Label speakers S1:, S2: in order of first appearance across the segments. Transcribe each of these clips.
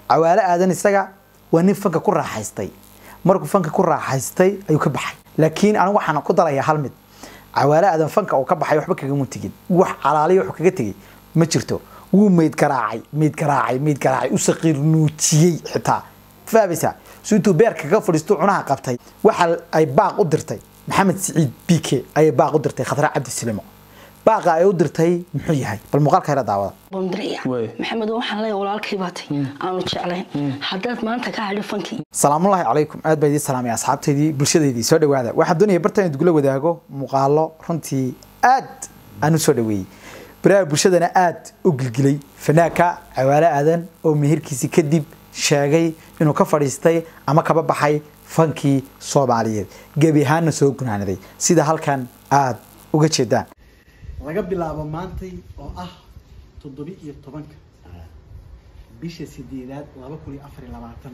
S1: cawaale aadan isaga waa nin fanka ku raaxaystay markuu fanka ku raaxaystay ayuu ka baxay laakiin anigu waxaan ku darayaa hal mid cawaale aadan fanka uu ka baxay waxba kagama tegin wax calaaliya wuxuu kaga tegey ma jirto wuu meyd garaacay meyd garaacay meyd garaacay u saqiir nuujiyey xitaa fahmaysaa si intuu beerka kaga fadhiisto cunaha qabtay waxa ay baaq u dirtay maxamed siciid bike ayay baaq u dirtay khadra cabdi silimo baaqa ay u dirtay muxuu yahay bal muuqaalka hela daawada
S2: bamdiraya maxamed waxaan leeyahay walaalkay baatay aanu jeclayn haddaad maanta ka hadhin fankii
S1: salaamullaahi calaykum aad baa idiin salaamaya asxaabtaydii bulshadeydii soo dhawaada waxaan doonaya bartaan idugula wadaago muuqaalo runtii aad aan u soo dhaweeyey baraha bulshadana aad u gilgilay fanaanka cawaale aadan oo meherkiisii kadib sheegay inuu ka fadhiistay ama kaba baxay fankii soomaaliyeed gebi ahaanna soo gunaanaday sida halkan aad uga jeedaan
S3: laga bilaabo maantay oo ah toddobi iyo tobanka bisha sideedaad laba kun iyo afar iyo labaatan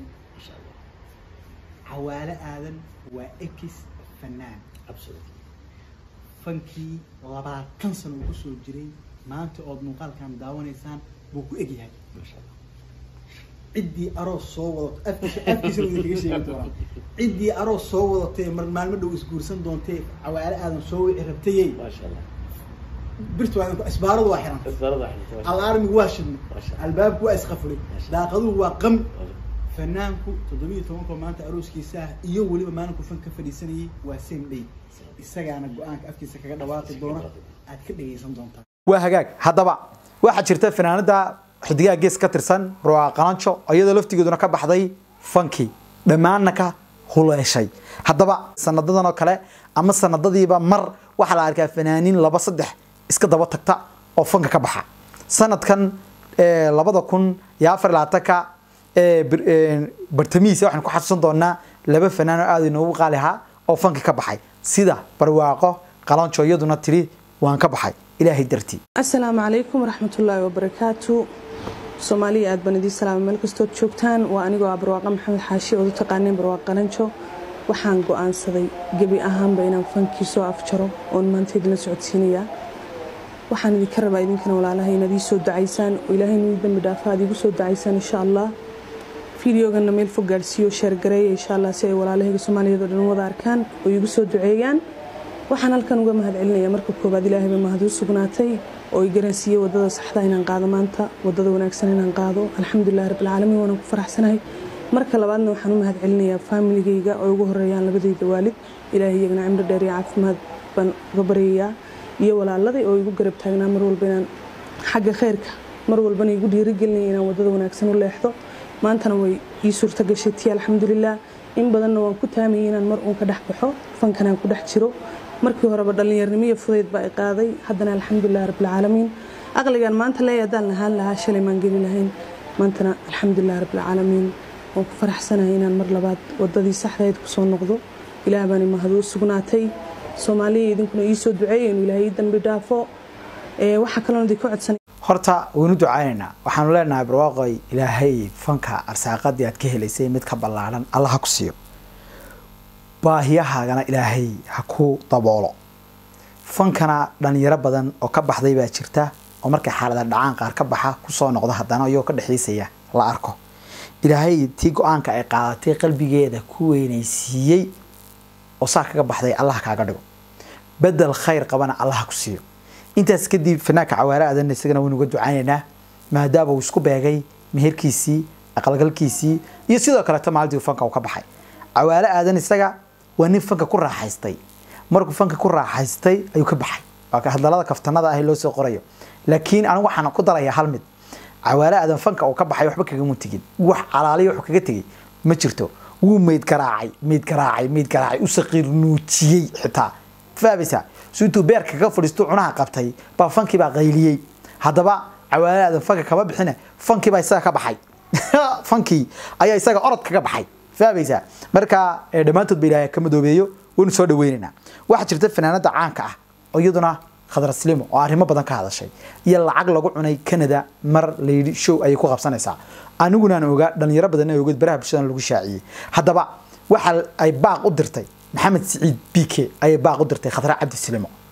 S3: cawaale aadan waa ekis fanaan fankii labaatan sano uu kusoo jiray maanta ood muuqaalkan daawanaysaan buu ku egyahay ciddii aroos soo wadato afkiisa afkiisa wada kaga sheegi doonaa ciddii aroos soo wadatee mar maalmo dhow isguursan doontee cawaale aadan soo wici rabtayey birtu waa isbaaradu waa xiran alaarmigu waa shidnay albaabku waa isqafulay daaqaduhu waa qami fanaanku toddobiyo tobankoo maanta arooskiisa ah iyo weliba maalinku fan ka fadhiisanayay waa same day isagaana go-aanka afkiisa kaga dhawaaqi doona aad ka dhegaysan doontaa
S1: waa hagaag haddaba waxaa jirta fanaanada xidigaha gees ka tirsan ruwaa qalanjo iyadoo laftigeeduna ka baxday fankii dhammaanna ka huleeshay haddaba sanadadan oo kale ama sanadadiiba mar waxaa la arkaa fanaaniin laba saddex iska daba tagta oo fanka ka baxa sanadkan labada kun iyo afar iyo labaatanka bartamihiisa waxaan ku xasuusan doonaa laba fanaan oo aada inoogu qaali ahaa oo fanka ka baxay sida barwaaqo qalanjo iyaduna tiri waan ka baxay ilaahay dartii
S4: asalaamu calaykum waraxmatullaahi wabarakaatu soomaaliya aad baan idiin salaamay meel kastood joogtaan waa anigoo ah barwaaqa maxamed xaashi ood u taqaaneen barwaaq qalanjo waxaan go-aansaday gebi ahaanba inaan fankii soo afjaro oon maanta idinla socodsiinayaa waxaan idinka rabaa idinkana walaalaha inaad ii soo ducaysaan oo ilaahay inuu dambi dhaafa aad iigu soo ducaysaan insha allah fideogana meel fog gaarsiiyo sheergareeya insha allah si ay walaalahayga soomaaliyeed oo dhan wada arkaan oo iigu soo duceeyaan waxaan halkan uga mahad celinaya marka koowaad ilaahayba mahad u sugnaatay oo i garansiiyey wadada saxda inaan qaado maanta wadada wanaagsan inaan qaado alxamdulilahi rabbilcaalamiin waanaan ku faraxsanahay marka labaadna waxaan u mahad celinayaa faamiligayga oo ugu horeeyaan labadayda waalid ilaahay iyagana cimro dheer iyo caafimaad baan uga baryayaa iyo walaaladay oo igu garab taagnaa mar walba inaan xagga khayrka mar walbana igu dhiirigelinaya inaan wadada wanaagsan u leexdo maantana way ii suurta gashay tii alxamdulilah in badanna waan ku taamayay inaan mar uun ka dhex baxo fankanaan ku dhex jiro markii horeba dhallinyarnimo iyo fudayd baa i qaaday haddana alxamdulilah rabbilcaalamiin aqligan maanta leeya haddaan lahaan lahaa shalay maan geli lahayn maantana alxamdulilah rabbilcaalamiin waan ku faraxsanahay inaan mar labaad wadadii saxdayd kusoo noqdo ilaah baani mahaduu sugnaatay soomaaliya idinkuna ii soo duceeya inuu ilaahay ii dambi dhaafo waxaa kaloona idinka codsanay
S1: horta waynu ducaynaynaa waxaanu leenahay barwaaqoy ilaahay fanka arsaaqadii aad ka helaysay mid ka ballaaran alla ha ku siiyo baahiyahaagana ilaahay ha ku daboolo fankana dhalinyaro badan oo ka baxday baa jirta oo markay xaalada dhacaan qaar ka baxa kusoo noqda haddana iyagoo ka dhexdiisaya la arko ilaahay tii go-aanka ay qaadatay qalbigeeda ku weynaysiiyey oo saa kaga baxday allah kaaga dhigo bedel khayr qabana allah ha ku siiyo intaas kadib fanaanka cawaare aadan isagana waynu uga ducaynaynaa maadaama uu isku beegay meherkiisii aqalgalkiisii iyo sidoo kaleeto maalintii fanka uu ka baxay cawaale aadan isaga waa nin fanka ku raaxaystay markuu fanka ku raaxaystay ayuu ka baxay waa hadalada kaftanada ah loo soo qorayo laakiin anigu waxaan ku darayaa hal mid cawaale aadan fanka uu ka baxay waxba kagama tegin wax calaaliya wuxuu kaga tegey ma jirto wuu meyd garaacay meyd garaacay meyd garaacay u saqiir nuujiyey xitaa fahmaysaa si intuu beerka kaga fadhiisto cunaha qabtay baa fankii baa qayliyey haddaba cawaale aadan fanka kama bixine fankii baa isaga ka baxay fankii ayaa isaga orod kaga baxay fahmaysaa marka dhammaantood ba ilaahay ka madoobeeyo waynu soo dhaweynaynaa waxaa jirta fanaanada caanka ah oo iyaduna khadra slimo oo arrimo badan ka hadashay iyo lacag lagu cunay canada mar layidhi show ayay ku qabsanaysaa aniguna aan ogaa dhalinyaro badan ay ogeed baraha bulshadan lagu shaaciyey haddaba waxa ay baaq u dirtay maxamed siciid bike ayay baaq u dirtay khadra cabdi silimo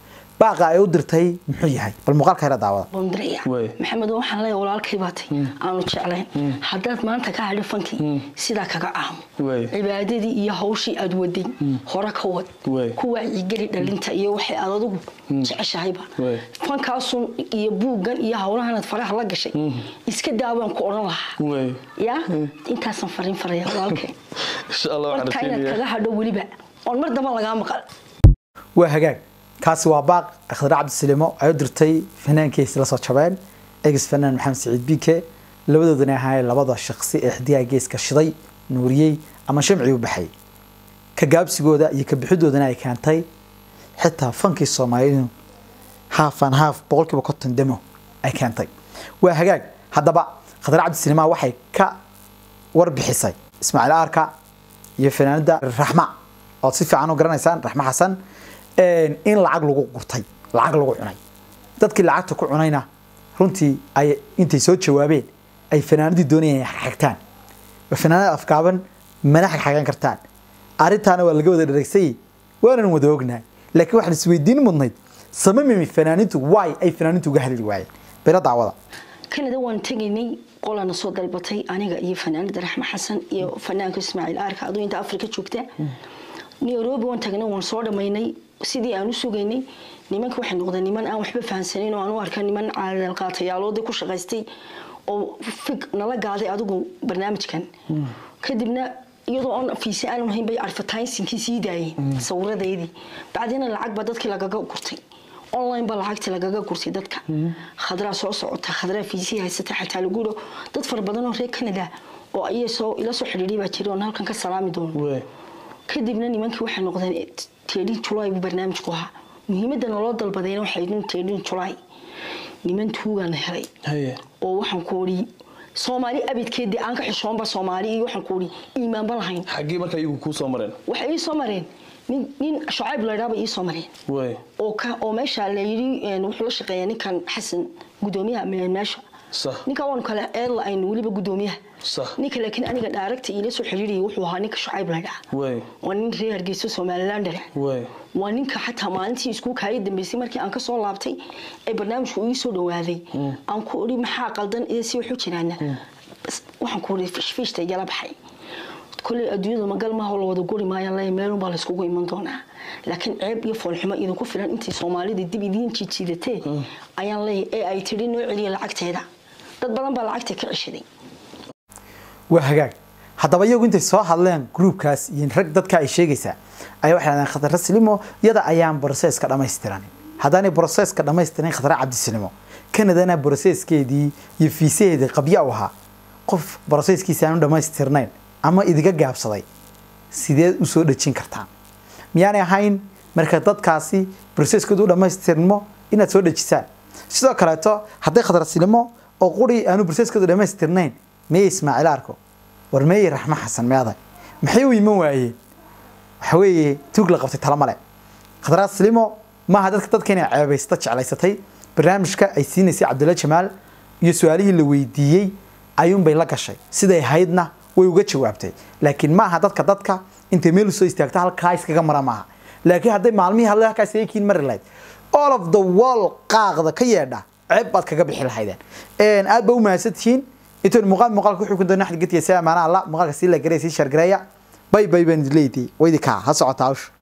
S1: baaqa ay u dirtay muxuu yahay bal muuqaalka yara daawada
S2: bondreya
S5: Way.
S2: maxamed waxaan leeyahay walaalkay baatay aanu jeclayn haddaad maanta ka hadhi fankii sidaa kaga aamo
S5: Way.
S2: cibaadadii iyo hawshii aad waday hore ka wad
S5: Way.
S2: ku wacyigeli dhalinta iyo waxay aad adigu jeceshahayba
S5: Way.
S2: fankaasun iyo buuggan iyo hawlahanaad faraha la gashay iska daawaan ku odhan lahaa
S5: Way.
S2: ya intaasan fariin faraya walaalkay
S5: insha allah waxaan
S2: marka inaad
S5: rajaynayaa
S2: kaga hadho weliba oon mar damba lagaa maqal
S1: waa hagaag kaasi waa baaq khadra cabdisalimo ay u dirtay fanaankiisa la soo jabeen ex fanaan maxamed siciid bike labadoodana ahaayeen labada shaqsi ee xidigaha geeska shiday nuuriyey ama shamci u baxay ka gaabsigooda iyo ka bixidoodana ay keentay xitaa fankii soomaalidu haaf an haaf boqolkiiba konton demo ay keentay waa hagaag haddaba khadra cabdisalima waxay ka warbixisay ismaaciil aarka iyo fanaanada raxma ood si fiican u garanaysaan raxma xasan in lacag lagu gurtay lacag lagu cunay dadkii lacagta ku cunayna runtii ay intay soo jawaabeen ay fanaanadii doonayeen inay xagxagtaan waa fanaanada afkaaban mana xagxagan kartaan arrintaana waa laga wada dhareegsayay waanan wada ognahay laakiin waxaan isweydiin mudnayd samamimi fanaanintu waay ay fanaanintu uga hadli waayeen bela daawada
S2: kanada waan tegaynay qolana soo dalbatay aniga iyo fanaanada raxme xasan iyo fanaanka ismaaciil aarka aduu inta afrika joogta nairobi waan tagnay waan soo dhammaynay sidii aan u sugaynay nimanka waxay noqdeen niman aan waxba fahansanin oo aan u arka niman caadalqaatayaaloodii ku shaqaystay oo fig nala gaaday adigu barnaamijkan kadibna iyadoo aan fiise aanan hayn bay advertisingkii sii daayeen sawiradeydii bacdina lacag baa dadkii lagaga gurtay online ba lacagta lagaga gurtay dadka khadraa soo socota khadraa fiisii haysata xataa lagu dho dad fara badan oo reer canada oo iy soo ila soo xidhiidhay baa jira oon halkan ka salaami doono
S5: Way.
S2: kadibna nimankii waxay noqdeen teedhin julaay buu barnaamijku ahaa muhiimadda naloo dalbadayna waxay idin teedhin julaay niman tuugaana helay
S5: haye
S2: oo waxaan ku odhi soomaali abidkeedii aan ka xishoonba soomaali iyo waxaan ku odhi iimaanba lahayn
S5: xaggii marka iyagu kuu soo mareen
S2: waxay ii soo mareen nin nin shucayb laydhaaba ii soo mareen
S5: way
S2: oo ka oo meesha la yidhi een, wuxuu la shaqeeyaa ninkan xasan gudoomiyaha me- meesha
S5: sax
S2: ninkan waanu kale eedla aynu weliba gudoomiyaha
S5: sax
S2: ninka laakiin aniga dhaaregta iila soo xiriiriyay wuxuu ahaa ninka shucayb laydhaa
S5: way
S2: waa nin reer hargeysa somalilander
S5: way
S2: waa ninka xataa maalintii iskuulka ay dambeysay markii aan kasoo laabtay ee barnaamijku ii soo dhawaaday aan ku odhi maxaa qaldan iyo si waxu jiraana Bas, waxaan ku odhi fishfiishta igala baxay koley adduunyada magal maaha oo la wada guri maayaan leeyahay meelunbaa layskugu iman doonaa laakiin ceeb iyo foolxumo idinku filan intii soomaalida dib idiin jiijiidatee ayaan leeyahay ee ay tidhi noo celiya lacagteeda dad badan baa lacagta ka ceshaday
S1: waa hagaag haddaba iyagu intay soo hadleen gruubkaas iyo rag dadka ay sheegaysaa ayaa waxay dhahdeen khatara silimo iyada ayaan broseska dhammaystiran haddaanay broseska dhammaystiran khatara cabdisilimo kanadana broseskeedii iyo fiisaheedii qabya u ahaa qof broseskiisa aanu dhammaystirnayn ama idiga gaabsaday sideed u soo dhejin kartaan miyaanay ahayn marka dadkaasi broseskoodu u dhammaystirmo inaad soo dhejisaan sidoo kaleeto hadday khatara silimo oo quri aanu broseskoodu dhammaystirnayn meye ismaaciil arko war meeye raxmo xasan meeday maxay u iman waayeen waxa weeye tuug la qabtay tala male khadraa silimo maaha dadka dadka inay ceebaysta jeclaysatay barnaamijka ay siinaysay cabdulla jamaal iyo su-aalihii la weydiiyey ayuunbay la gashay siday haydna way uga jawaabtay laakiin maaha dadka dadka intay meel usoo istaagto halkaa iskaga mara maaha laakiin hadday maalmihii hadle halkaas eekiin mari lahayd all of the wall qaaqda ka yeedha ceeb baad kaga bixi lahaydeen aad ba u mahadsantihiin intoon muuqaal muuqaalka wuxuu ku doona xadgetiya si amaana alla muuqaalka sii la garay sii shargareeya bay bay baan idin leeyahay waydi kaa ha socota hawsha